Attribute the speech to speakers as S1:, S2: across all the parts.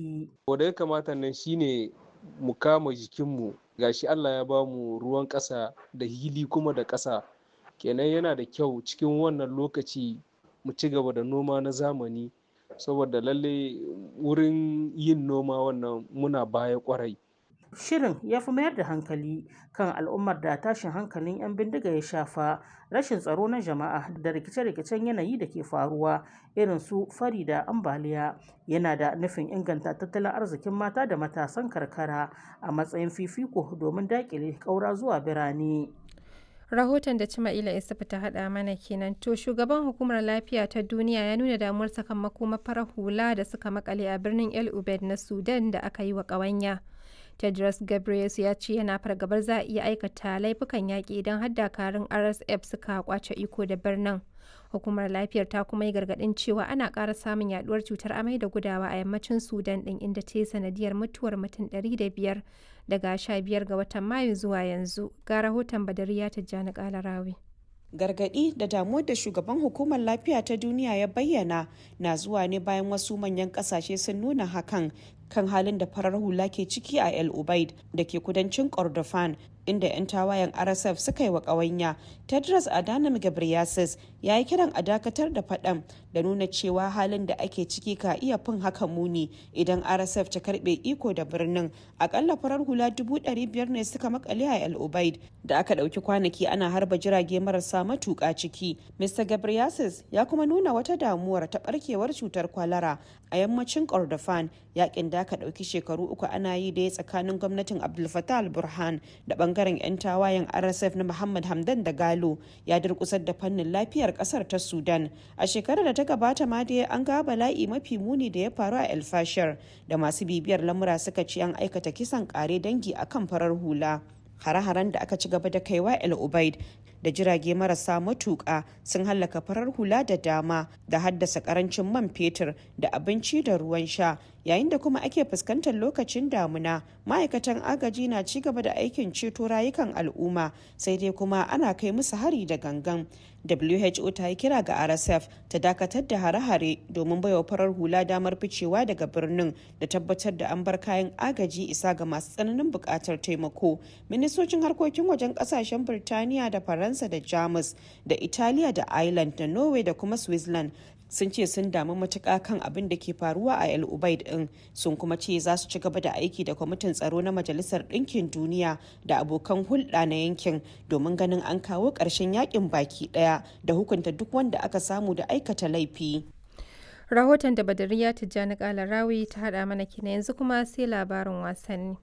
S1: ciki.
S2: Wanda ya kamata nan shine mu kama jikinmu gashi Allah ya ba mu ruwan ƙasa da hili kuma da ƙasa kenan yana da kyau cikin wannan lokaci mu ci gaba da noma na zamani saboda lalle wurin yin noma wannan muna baya kwarai.
S1: Shirin ya fi mayar da hankali kan al'ummar da tashin hankalin 'yan bindiga ya shafa rashin tsaro na jama'a da rikice-rikicen yanayi da ke faruwa irin su fari da ambaliya yana da nufin inganta tattalin arzikin mata da matasan karkara a matsayin fifiko domin daƙile ƙaura zuwa birane.
S3: rahoton da Cima'ila Isufu ta haɗa mana kenan to shugaban hukumar lafiya ta duniya ya nuna damuwar sakamakon farar hula da suka makale a birnin El Ubed na Sudan da aka yi wa ƙawanya. Tedros Ghebreyesus ya ce yana fargabar za a iya aikata laifukan yaƙi idan har dakarun RSF suka kwace iko da birnin. Hukumar lafiyar ta kuma yi gargaɗin cewa ana ƙara samun yaduwar cutar amai da gudawa a yammacin Sudan ɗin inda ta yi sanadiyar mutuwar mutum 500 daga 15 ga watan Mayu zuwa yanzu. Ga rahoton Badariya Tijjani Kalarawi.
S4: gargaɗi da damuwar da shugaban hukumar lafiya ta duniya ya bayyana na zuwa ne bayan wasu manyan ƙasashe sun nuna hakan kan halin da farar hula ke ciki a el ubaid da ke kudancin kordofan inda 'yan tawayen rsf suka yi wa ƙawanya tedros adhanom ghebreyesus ya yi kiran a dakatar da faɗan da nuna cewa halin da ake ciki ka iya fin haka muni idan rsf ta karɓe iko da birnin akalla farar hula dubu ɗari biyar ne suka makale a el ubaid da aka ɗauki kwanaki ana harba jirage marasa matuƙa ciki mr ghebreyesus ya kuma nuna wata damuwar ta ɓarkewar cutar kwalara a yammacin kordofan yakin da aka ɗauki shekaru uku ana yi da ya tsakanin gwamnatin abdul fattah al-burhan da bangaren 'yan tawayen rsf na muhammad hamdan da galo ya durkusar da fannin lafiyar kasar ta sudan a shekarar da ta gabata ma dai an ga bala'i mafi muni da ya faru a el fashir da masu bibiyar lamura suka ce an aikata kisan kare dangi akan farar hula hare-haren da aka ci gaba da kaiwa el ubaid da jirage marasa matuƙa sun hallaka farar hula da dama da haddasa karancin man fetur da abinci da ruwan sha yayin da kuma ake fuskantar lokacin damuna ma'aikatan agaji na ci gaba da aikin ceto rayukan al'umma sai dai kuma ana kai musu hari da gangan who ta yi kira ga rsf ta dakatar da hare-hare domin baiwa farar hula damar ficewa daga birnin da tabbatar da an bar kayan agaji isa ga masu tsananin buƙatar taimako ministocin harkokin wajen ƙasashen birtaniya da faransa da jamus da italiya da ireland da norway da kuma switzerland sun ce sun damu matuƙa kan abin da ke faruwa a el ubaid din sun kuma ce za su ci gaba da aiki da kwamitin tsaro na majalisar ɗinkin duniya da abokan hulɗa na yankin domin ganin an kawo ƙarshen yakin baki ɗaya da hukunta duk wanda aka samu da aikata laifi
S3: Rahoton da Badariya Tijjani Kalarawi ta haɗa mana kina yanzu kuma sai labarin wasanni.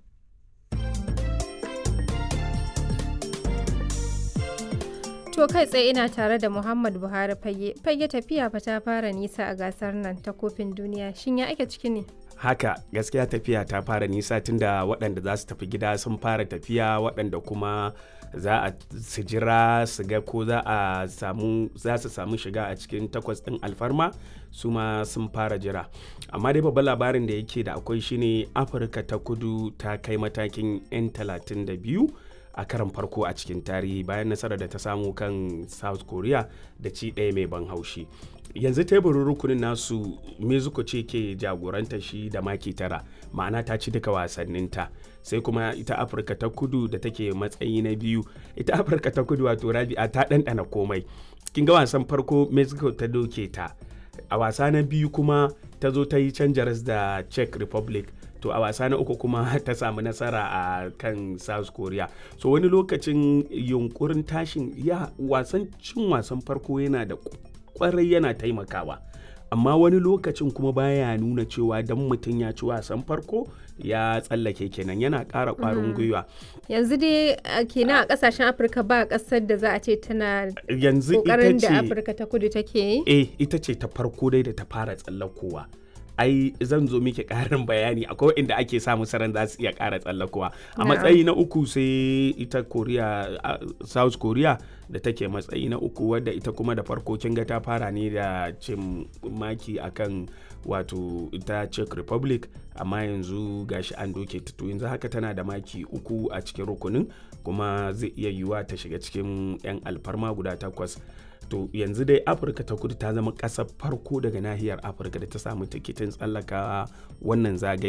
S3: To kai tsaye ina tare da Muhammad Buhari fage. Fage tafiya fa ta fara nisa a gasar nan ta kofin duniya. Shin ya ake ciki ne?
S5: haka gaskiya tafiya ta fara nisa tunda waɗanda za su tafi gida sun fara tafiya waɗanda kuma za a su jira su ga ko za a samu za su samu shiga a cikin takwas ɗin alfarma su ma sun fara jira amma dai babban labarin da yake da akwai shine afirka ta kudu ta kai matakin 'yan 32 a karan farko a cikin tarihi bayan nasarar da ta samu kan south korea da ci ɗaya mai ban haushi yanzu teburin rukunin nasu mexico ce ke jagoranta shi da maki tara ma'ana ta ci duka wasanninta sai kuma ita afirka ta kudu da take matsayi na biyu ita afirka ta kudu wato rabi'a ta ɗanɗana komai kin ga wasan farko mexico ta doke ta a wasa na biyu kuma ta zo ta yi canjaras da czech republic to a wasa na uku kuma ta samu nasara a kan south korea so wani lokacin yunkurin tashin ya wasan cin wasan farko yana da kwarai yana taimakawa amma wani lokacin kuma baya nuna cewa dan mutum ya ci wasan farko ya tsallake kenan yana ƙara ƙwarin gwiwa
S3: Yanzu dai kenan a kasashen Afirka ba kasar da za a ce tana
S5: yanzu ita
S3: kokarin da
S5: ce
S3: Afirka ta kudu take yi.
S5: eh ita ce ta farko dai da ta fara tsallakowa ai zan zo miki karin bayani akwai inda ake samu saran za su iya kara tsallakowa a
S3: Na'am.
S5: matsayi na uku sai ita korea a- south korea da take matsayi na uku wadda ita kuma da farko kin ga ta fara ne da cin maki akan wato ita czech republic amma yanzu gashi an doke ta to yanzu haka tana da maki uku a cikin rukunin kuma zai iya yiwuwa ta shiga cikin 'yan alfarma guda takwas to yanzu dai afirka ta kudu ta zama ƙasar farko daga nahiyar afirka da ta samu tikitin tsallaka wannan zagaye